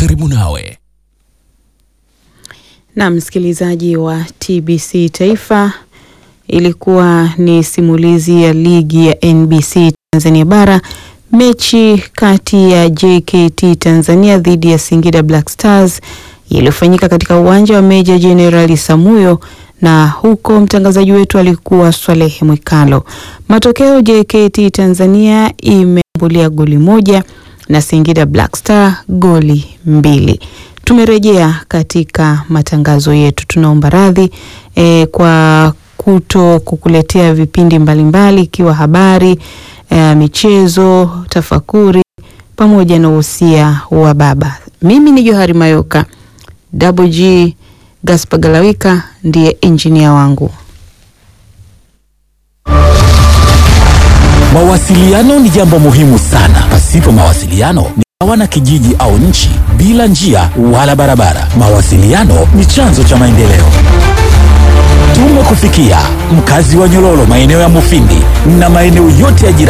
karibu nawe. Na msikilizaji wa TBC Taifa, ilikuwa ni simulizi ya ligi ya NBC Tanzania Bara, mechi kati ya JKT Tanzania dhidi ya Singida Black Stars iliyofanyika katika uwanja wa Meja Jenerali Samuyo, na huko mtangazaji wetu alikuwa Swalehe Mwikalo. Matokeo, JKT Tanzania imeambulia goli moja na Singida Black Star goli mbili. Tumerejea katika matangazo yetu. Tunaomba radhi e, kwa kuto kukuletea vipindi mbalimbali ikiwa habari e, michezo, tafakuri pamoja na uhusia wa baba. Mimi ni Johari Mayoka, Double G Gaspar Galawika ndiye injinia wangu. Mawasiliano ni jambo muhimu sana. Pasipo mawasiliano ni sawa na kijiji au nchi bila njia wala barabara. Mawasiliano ni chanzo cha maendeleo. Tumekufikia mkazi wa Nyololo, maeneo ya Mufindi na maeneo yote ya jirani.